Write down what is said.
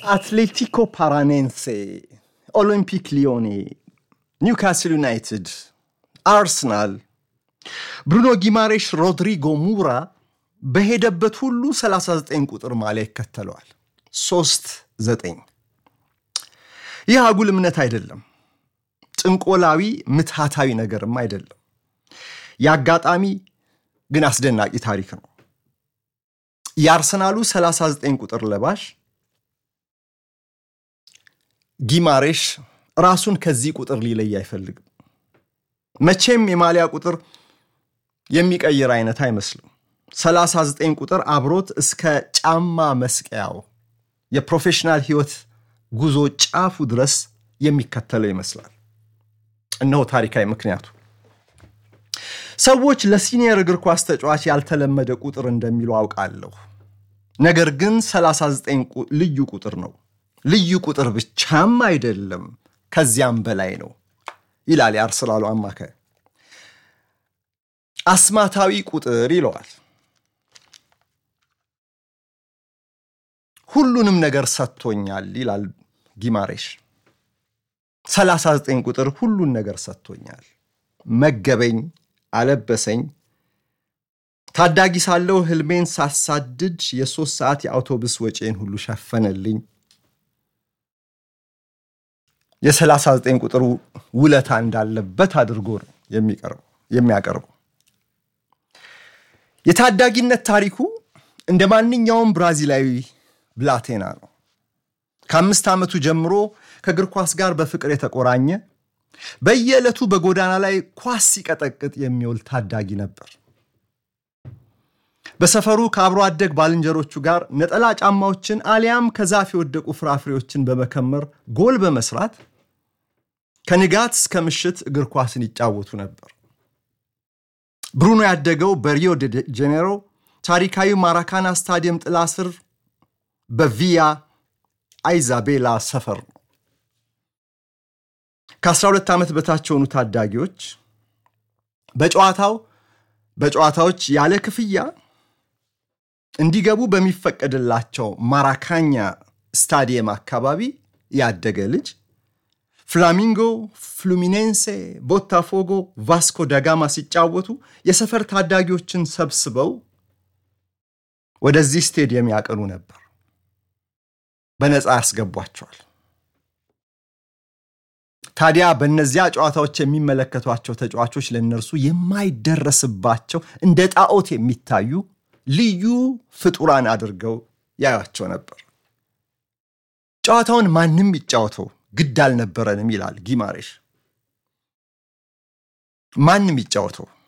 አትሌቲኮ ፓራኔንሴ፣ ኦሎምፒክ ሊዮኔ፣ ኒውካስል ዩናይትድ፣ አርሰናል ብሩኖ ጊማሬሽ፣ ሮድሪጎ ሙራ በሄደበት ሁሉ 39 ቁጥር ማሊያ ይከተለዋል። 3 9 ይህ አጉል እምነት አይደለም። ጥንቆላዊ ምትሃታዊ ነገርም አይደለም። የአጋጣሚ ግን አስደናቂ ታሪክ ነው። የአርሰናሉ 39 ቁጥር ለባሽ ጊማሬሽ ራሱን ከዚህ ቁጥር ሊለይ አይፈልግም። መቼም የማሊያ ቁጥር የሚቀይር አይነት አይመስልም። 39 ቁጥር አብሮት እስከ ጫማ መስቀያው የፕሮፌሽናል ሕይወት ጉዞ ጫፉ ድረስ የሚከተለው ይመስላል። እነሆ ታሪካዊ ምክንያቱ። ሰዎች ለሲኒየር እግር ኳስ ተጫዋች ያልተለመደ ቁጥር እንደሚሉ አውቃለሁ። ነገር ግን 39 ልዩ ቁጥር ነው። ልዩ ቁጥር ብቻም አይደለም፣ ከዚያም በላይ ነው ይላል የአርሰናሉ አማካይ። አስማታዊ ቁጥር ይለዋል። ሁሉንም ነገር ሰጥቶኛል ይላል ጊማሬሽ። 39 ቁጥር ሁሉን ነገር ሰጥቶኛል። መገበኝ፣ አለበሰኝ። ታዳጊ ሳለሁ ህልሜን ሳሳድድ የሶስት ሰዓት የአውቶቡስ ወጪን ሁሉ ሸፈነልኝ። የ39 ቁጥር ውለታ እንዳለበት አድርጎ ነው የሚያቀርበው። የታዳጊነት ታሪኩ እንደ ማንኛውም ብራዚላዊ ብላቴና ነው። ከአምስት ዓመቱ ጀምሮ ከእግር ኳስ ጋር በፍቅር የተቆራኘ በየዕለቱ በጎዳና ላይ ኳስ ሲቀጠቅጥ የሚውል ታዳጊ ነበር። በሰፈሩ ከአብሮ አደግ ባልንጀሮቹ ጋር ነጠላ ጫማዎችን አሊያም ከዛፍ የወደቁ ፍራፍሬዎችን በመከመር ጎል በመስራት ከንጋት እስከ ምሽት እግር ኳስን ይጫወቱ ነበር። ብሩኖ ያደገው በሪዮ ደ ጄኔሮ ታሪካዊ ማራካና ስታዲየም ጥላ ስር በቪያ አይዛቤላ ሰፈር ነው። ከ12 ዓመት በታች የሆኑ ታዳጊዎች በጨዋታው በጨዋታዎች ያለ ክፍያ እንዲገቡ በሚፈቀድላቸው ማራካኛ ስታዲየም አካባቢ ያደገ ልጅ ፍላሚንጎ፣ ፍሉሚኔንሴ፣ ቦታፎጎ፣ ቫስኮ ደጋማ ሲጫወቱ የሰፈር ታዳጊዎችን ሰብስበው ወደዚህ ስቴዲየም ያቀኑ ነበር። በነፃ ያስገቧቸዋል። ታዲያ በእነዚያ ጨዋታዎች የሚመለከቷቸው ተጫዋቾች ለእነርሱ የማይደረስባቸው እንደ ጣዖት የሚታዩ ልዩ ፍጡራን አድርገው ያዩቸው ነበር። ጨዋታውን ማንም ይጫወተው ግድ አልነበረንም ይላል ጊማሬሽ። ማንም ይጫወተው